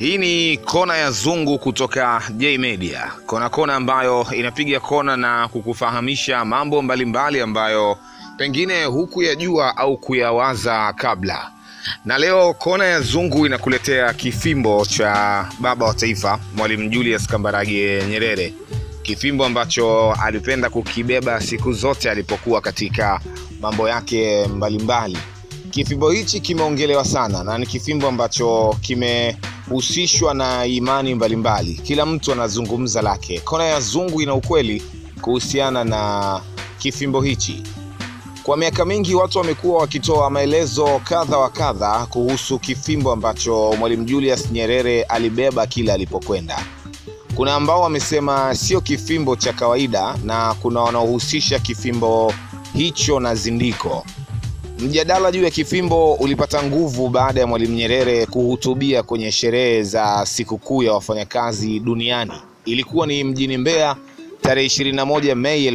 Hii ni kona ya Zungu kutoka J Media, kona kona ambayo inapiga kona na kukufahamisha mambo mbalimbali ambayo pengine hukuyajua au kuyawaza kabla. Na leo kona ya Zungu inakuletea kifimbo cha baba wa taifa Mwalimu Julius Kambarage Nyerere, kifimbo ambacho alipenda kukibeba siku zote alipokuwa katika mambo yake mbalimbali. Kifimbo hichi kimeongelewa sana na ni kifimbo ambacho kimehusishwa na imani mbalimbali. Kila mtu anazungumza lake. Kona ya Zungu ina ukweli kuhusiana na kifimbo hichi. Kwa miaka mingi watu wamekuwa wakitoa maelezo kadha wa kadha kuhusu kifimbo ambacho Mwalimu Julius Nyerere alibeba kila alipokwenda. Kuna ambao wamesema sio kifimbo cha kawaida na kuna wanaohusisha kifimbo hicho na zindiko. Mjadala juu ya kifimbo ulipata nguvu baada ya Mwalimu Nyerere kuhutubia kwenye sherehe za sikukuu ya wafanyakazi duniani. Ilikuwa ni mjini Mbeya tarehe 21 Mei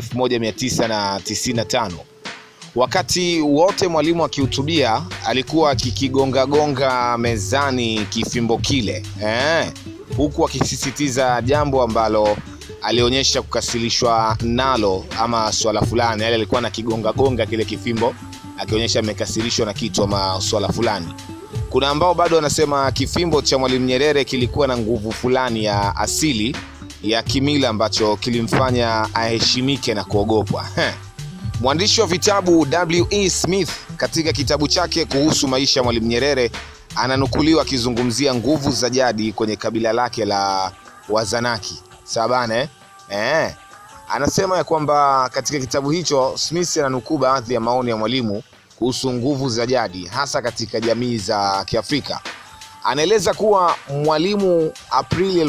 1995. Wakati wote mwalimu akihutubia alikuwa akikigongagonga mezani kifimbo kile eh, huku akisisitiza jambo ambalo alionyesha kukasirishwa nalo ama swala fulani. Yale alikuwa anakigongagonga kile kifimbo akionyesha amekasirishwa na kitu ama swala fulani. Kuna ambao bado wanasema kifimbo cha Mwalimu Nyerere kilikuwa na nguvu fulani ya asili ya kimila ambacho kilimfanya aheshimike na kuogopwa. Mwandishi wa vitabu W.E. Smith katika kitabu chake kuhusu maisha ya Mwalimu Nyerere ananukuliwa akizungumzia nguvu za jadi kwenye kabila lake la Wazanaki. Sawa bana eh? Eh. Anasema ya kwamba katika kitabu hicho Smith ananukuu baadhi ya maoni ya mwalimu kuhusu nguvu za jadi hasa katika jamii za Kiafrika. Anaeleza kuwa mwalimu Aprili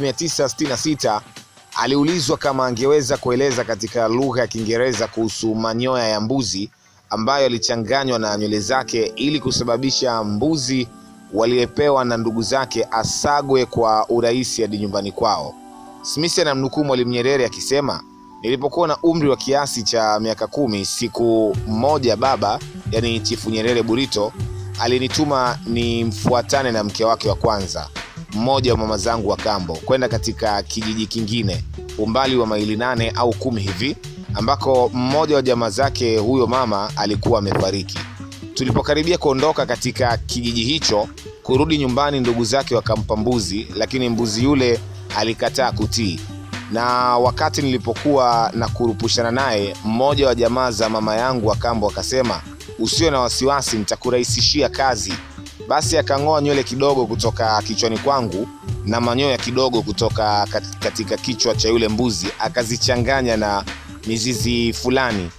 1966 aliulizwa kama angeweza kueleza katika lugha ya Kiingereza kuhusu manyoya ya mbuzi ambayo yalichanganywa na nywele zake ili kusababisha mbuzi waliyepewa na ndugu zake asagwe kwa urahisi hadi nyumbani kwao. Smith anamnukuu Mwalimu Nyerere akisema, nilipokuwa na umri wa kiasi cha miaka kumi, siku moja baba, yani Chifu Nyerere Burito, alinituma nimfuatane na mke wake wa kwanza, mmoja wa mama zangu wa kambo, kwenda katika kijiji kingine umbali wa maili nane au kumi hivi, ambako mmoja wa jamaa zake huyo mama alikuwa amefariki. Tulipokaribia kuondoka katika kijiji hicho kurudi nyumbani, ndugu zake wakampa mbuzi, lakini mbuzi yule alikataa kutii. Na wakati nilipokuwa na kurupushana naye, mmoja wa jamaa za mama yangu wa kambo akasema, usiwe na wasiwasi, nitakurahisishia kazi. Basi akang'oa nywele kidogo kutoka kichwani kwangu na manyoya kidogo kutoka katika kichwa cha yule mbuzi, akazichanganya na mizizi fulani,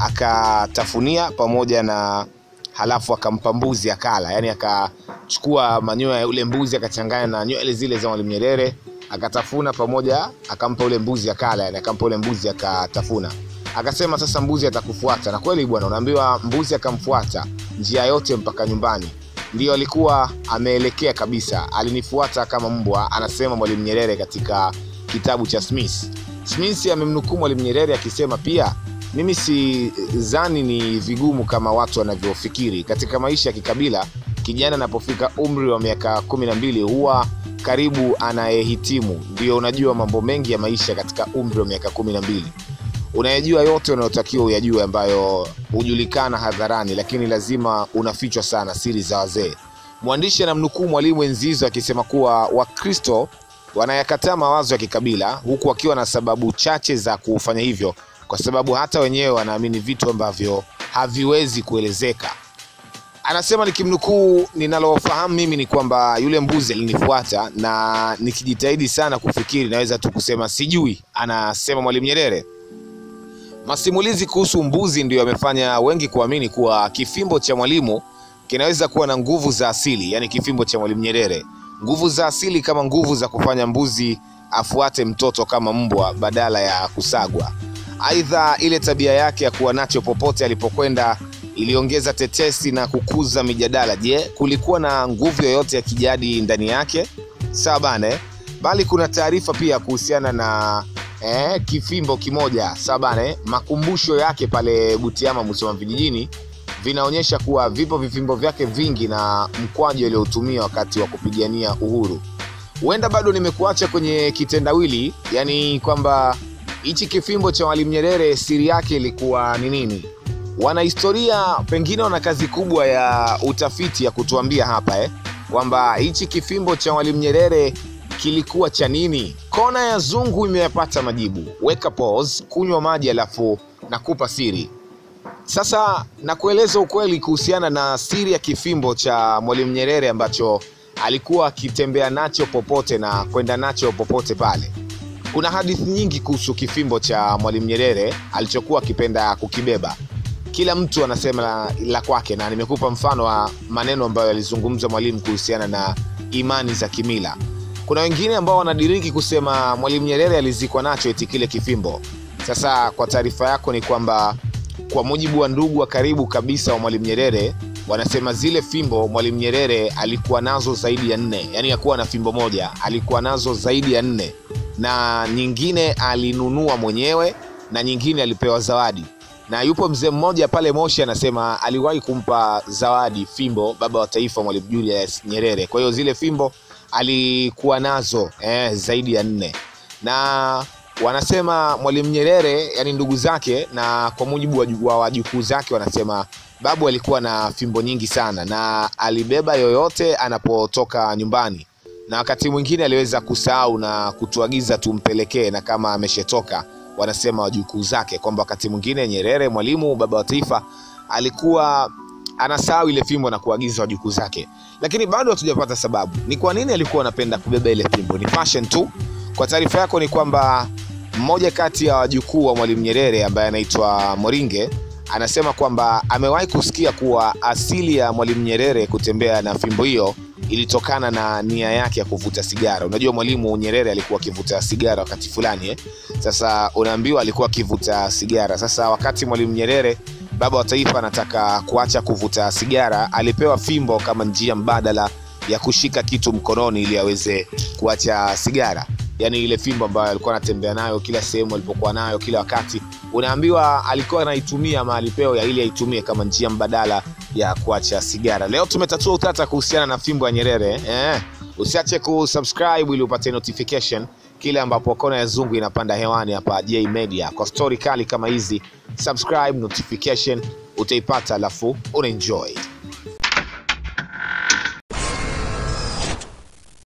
akatafunia pamoja na halafu akampa mbuzi akala. Yani akachukua manyoya ya yule mbuzi akachanganya na nywele zile za Mwalimu Nyerere akatafuna pamoja, akampa ule mbuzi akala, yani akampa ule mbuzi akatafuna. Akasema sasa mbuzi atakufuata, na kweli bwana, unaambiwa mbuzi akamfuata njia yote mpaka nyumbani. Ndiyo alikuwa ameelekea kabisa, alinifuata kama mbwa, anasema Mwalimu Nyerere katika kitabu cha Smith. Smith amemnukuu Mwalimu Nyerere akisema pia, mimi si zani ni vigumu kama watu wanavyofikiri. Katika maisha ya kikabila, kijana anapofika umri wa miaka kumi na mbili huwa karibu anayehitimu. Ndio unajua mambo mengi ya maisha katika umri wa miaka kumi na mbili unayajua yote unayotakiwa uyajue, ambayo hujulikana hadharani, lakini lazima unafichwa sana, siri za wazee. Mwandishi anamnukuu Mwalimu Enzizo akisema kuwa Wakristo wanayakataa mawazo ya kikabila, huku wakiwa na sababu chache za kufanya hivyo, kwa sababu hata wenyewe wanaamini vitu ambavyo haviwezi kuelezeka. Anasema nikimnukuu, ninalofahamu mimi ni kwamba yule mbuzi alinifuata na nikijitahidi sana kufikiri naweza tu kusema sijui, anasema Mwalimu Nyerere. Masimulizi kuhusu mbuzi ndiyo yamefanya wengi kuamini kuwa kifimbo cha mwalimu kinaweza kuwa na nguvu za asili, yaani kifimbo cha Mwalimu Nyerere, nguvu za asili kama nguvu za kufanya mbuzi afuate mtoto kama mbwa badala ya kusagwa. Aidha, ile tabia yake ya kuwa nacho popote alipokwenda iliongeza tetesi na kukuza mijadala. Je, kulikuwa na nguvu yoyote ya kijadi ndani yake? Sawa bane, bali kuna taarifa pia kuhusiana na eh, kifimbo kimoja sawa bane. Makumbusho yake pale Butiama, Musoma vijijini vinaonyesha kuwa vipo vifimbo vyake vingi na mkwaju aliotumia wakati wa kupigania uhuru. huenda bado nimekuacha kwenye kitendawili, yani kwamba hichi kifimbo cha Mwalimu Nyerere siri yake ilikuwa ni nini? Wanahistoria pengine wana kazi kubwa ya utafiti ya kutuambia hapa eh, kwamba hichi kifimbo cha Mwalimu Nyerere kilikuwa cha nini? Kona ya Zungu imeyapata majibu. Weka pause, kunywa maji, alafu nakupa siri. Sasa nakueleza ukweli kuhusiana na siri ya kifimbo cha Mwalimu Nyerere ambacho alikuwa akitembea nacho popote na kwenda nacho popote pale. Kuna hadithi nyingi kuhusu kifimbo cha Mwalimu Nyerere alichokuwa akipenda kukibeba. Kila mtu anasema la, la kwake, na nimekupa mfano wa maneno ambayo alizungumza Mwalimu kuhusiana na imani za kimila. Kuna wengine ambao wanadiriki kusema Mwalimu Nyerere alizikwa nacho eti kile kifimbo. Sasa kwa taarifa yako ni kwamba kwa mujibu wa ndugu wa karibu kabisa wa Mwalimu Nyerere wanasema zile fimbo Mwalimu Nyerere alikuwa nazo zaidi ya nne, yaani hakuwa na fimbo moja, alikuwa nazo zaidi ya nne, na nyingine alinunua mwenyewe na nyingine alipewa zawadi. Na yupo mzee mmoja pale Moshi anasema aliwahi kumpa zawadi fimbo baba wa taifa Mwalimu Julius Nyerere. Kwa hiyo zile fimbo alikuwa nazo eh, zaidi ya nne na wanasema Mwalimu Nyerere, yani ndugu zake, na kwa mujibu wa wajukuu zake, wanasema babu alikuwa na fimbo nyingi sana na alibeba yoyote anapotoka nyumbani, na wakati mwingine aliweza kusahau na kutuagiza tumpelekee, na kama ameshetoka, wanasema wajukuu zake kwamba wakati mwingine Nyerere, Mwalimu baba wa taifa, alikuwa anasahau ile fimbo na kuagiza wajukuu zake, lakini bado hatujapata sababu ni kwa nini alikuwa anapenda kubeba ile fimbo. Ni fashion tu. Kwa taarifa yako ni kwamba mmoja kati ya wajukuu wa Mwalimu Nyerere ambaye anaitwa Moringe anasema kwamba amewahi kusikia kuwa asili ya Mwalimu Nyerere kutembea na fimbo hiyo ilitokana na nia yake ya kuvuta sigara. Unajua Mwalimu Nyerere alikuwa akivuta sigara wakati fulani eh? Sasa unaambiwa alikuwa akivuta sigara. Sasa wakati Mwalimu Nyerere baba wa taifa anataka kuacha kuvuta sigara, alipewa fimbo kama njia mbadala ya kushika kitu mkononi ili aweze kuacha sigara yaani ile fimbo ambayo alikuwa anatembea nayo kila sehemu alipokuwa nayo kila wakati, unaambiwa alikuwa anaitumia ama alipewa ya ili aitumie kama njia mbadala ya kuacha sigara. Leo tumetatua utata kuhusiana na fimbo ya Nyerere eh. Usiache kusubscribe ili upate notification kile ambapo kona ya Zungu inapanda hewani hapa J Media. Kwa stori kali kama hizi, subscribe, notification utaipata, alafu unaenjoy.